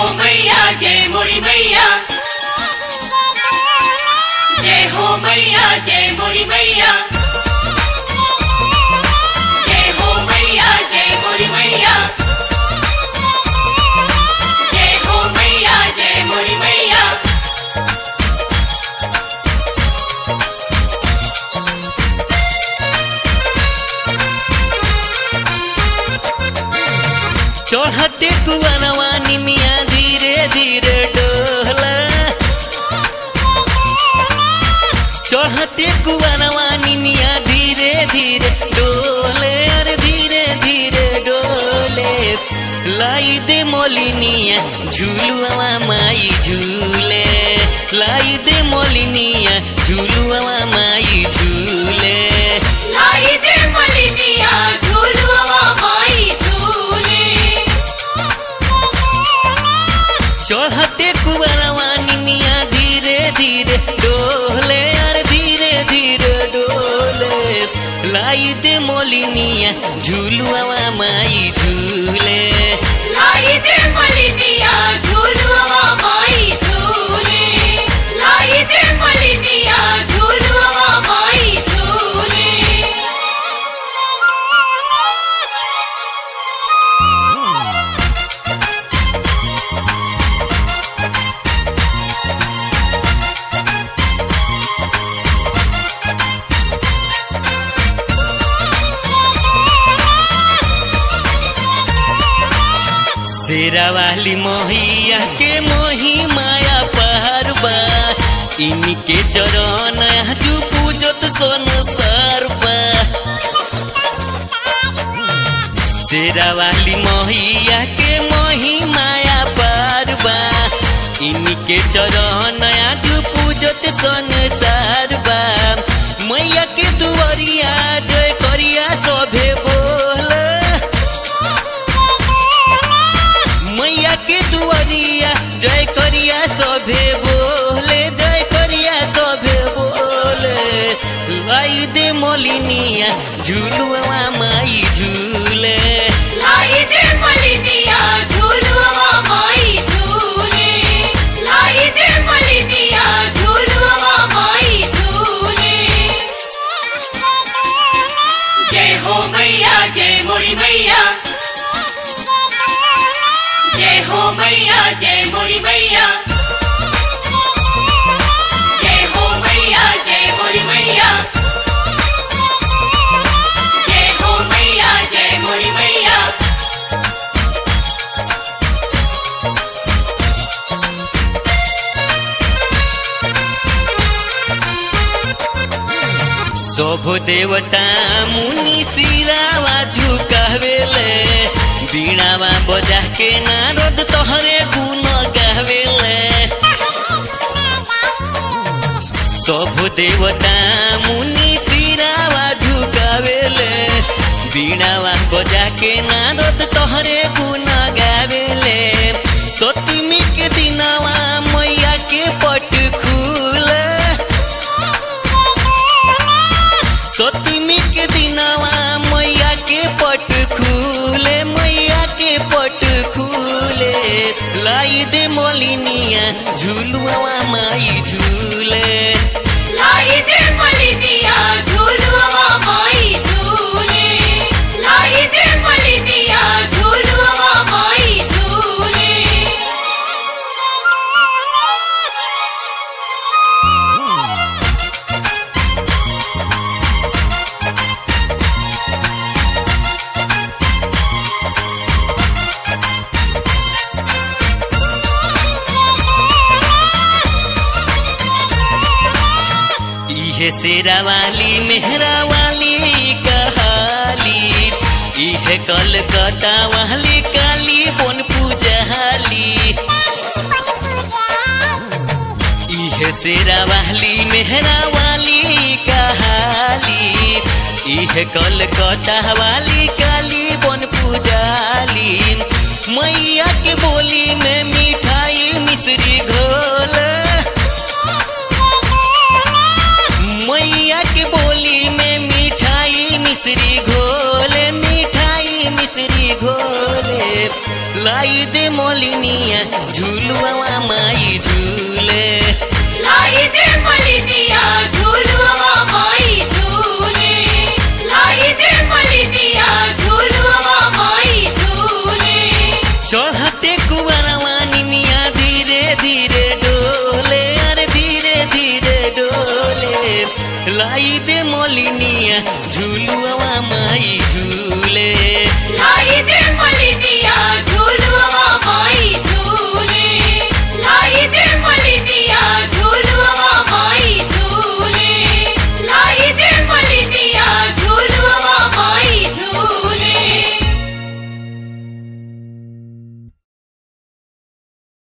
मैया जय मोरी मैया जय हो मैया जय मोरी मैया जय हो मैया जय मोरी मैया जय हो मैया जय मोरी मैया चढ़ते कुआनवा निमिया धीरे धीरे डोला चढ़ते कुआनवा निमिया धीरे धीरे डोले अरे धीरे धीरे डोले लाई दे मोलिनिया झूलुआ माई झूले लाई दे मोलिनिया झूलुआ माई झूले लाई दे मलिनिया झूलुआ माई झूले चढ़ते कुबरवा निमिया धीरे धीरे डोले अरे धीरे धीरे डोले लाई दे मोलिनिया झूलुआ माई झूले लाई दे मलिनिया झूलुआ माई झूले लाई दे मलिनिया झूलुआ माई झूले शेरा वाली मोहिया के मोही माया पारबा इनके चरण तू पूजत संसार बा शेरा वाली मोहिया के मोही माया पारबा इनके चरण तू पूजत संसार बा मैया के दुआरिया जय करिया सभे बोल मैया के दुआरिया जय करिया सभे बोले जय करिया सभे बोले लाई दे मोलिनिया झूलुआ माई झूले लाई दे मलिनिया झूलुआ माई झूले लाई दे मलिनिया झूलुआ माई झूले जय हो मैया जय मोरी मैया जय हो मैया जय मोरी मैया जय हो मैया जय मोरी मैया जय हो मैया जय मोरी मैया शोभ देवता मुनि सिरावा झुकावेले बीणावा बजा के नारद तोहरे गुण गावेले शोभ देवता मुनि सिरावा झुकावेले बीणावा बजा के नारद तोहरे गुण गावेले सतमी के दिनवा मैया के पट खुले सतमी के दिनवा मैया के पट खुले मैया के पट खुले लाई दे मोलिनिया झूलुआ माई झूले लाई दे मलिनिया झूलुआ माई झूले लाई दे मलिनिया झूलुआ माई झूले इहे शेरा वाली मेहरा वाली कहाली इहे कलकत्ता वाली काली बन पूजहाली इहे शेरा वाली मेहरा वाली कहाली इहे कलकत्ता वाली काली बन पूजाली मैया के बोली में मिठाई मिश्री घोल मैया के बोली में मिठाई मिश्री घोले मिठाई मिश्री घोले लाई दे मोलिनिया झूलुआ माई झूले लाई दे मलिनिया झूलुआ माई झूले लाई दे मलिनिया झूलुआ माई झूले चढ़ते कुबरवा निमिया धीरे धीरे डोले अरे धीरे धीरे डोले लाई दे मोलिनिया झूलुआ माई झूले